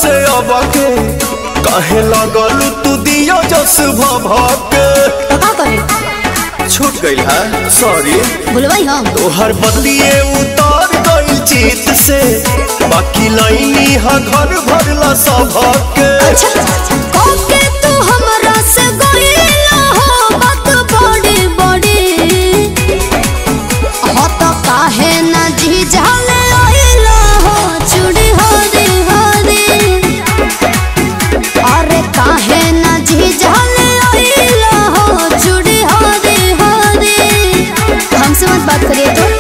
से अब के कहे लगल तू दियो जस भभके तो का करे छूट गइल है सॉरी भूलवाई हम तोहर बदलिए उतार गइल चित से बाकी लाइनी हा घर भरला सबके अच्छा ओके तू हमरा से गइला हो बात बड़ी बड़ी हो तो काहे ना झिझाले आइला हो चूड़ी हरी हरी अरे काहे ना झिझाले आइला हो चूड़ी हरी हरी हमसे मत बात करिए तो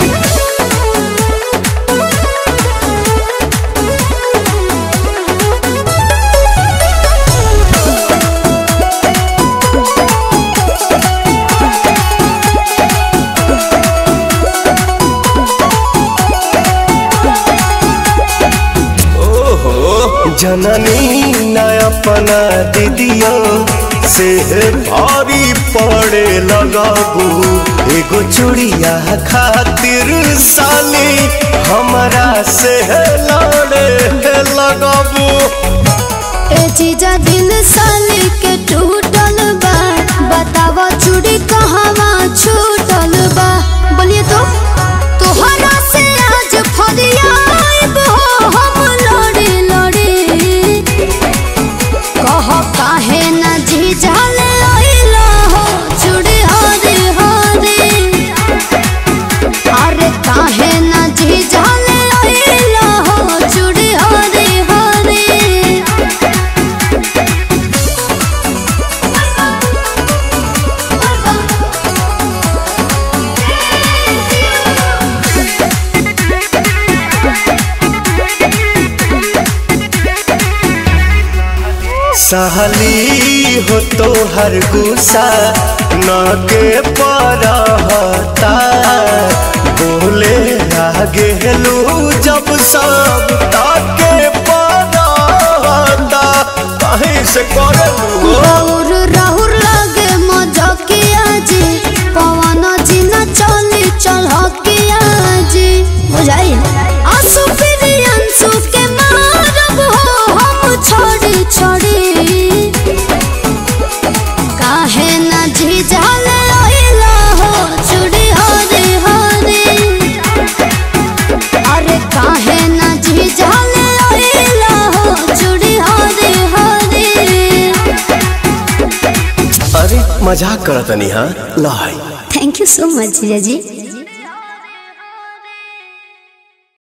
ओहो जननी न अपना दीदियो से भारी पड़े लगाबू एगो चूड़िया खातिर साली हमरा से लड़े लगाबू ए जीजा दिल साली के टूटल बा बतावा चूड़ी कहवा छूटल बा बोलिए तो तोहरा से आज फरियाब हो हम लड़ी लड़ी कह काहे ना जीजा ले आइला हो चूड़ी हरी हरी अरे काहे ना जीजा ले आइला हो चूड़ी हरी हरी सहली हो तो हर गुस्सा न के परहता बोले आगे हेलू जब सब ताके परहता कहीं से करलू राहुर राहुर लागे मजकिया जी पवन जी न चली चलकिया जी बुझाई आंसू फिर अंसू के मारब हो हम छोड़ी छोड़ी काहे न झिझाले आइला हो चूड़ी हरी हरी अरे काहे न झिझाले आइला हो चूड़ी हरी हरी अरे मजाक करतनी हाँ लाई थैंक यू सो मच जीजा जी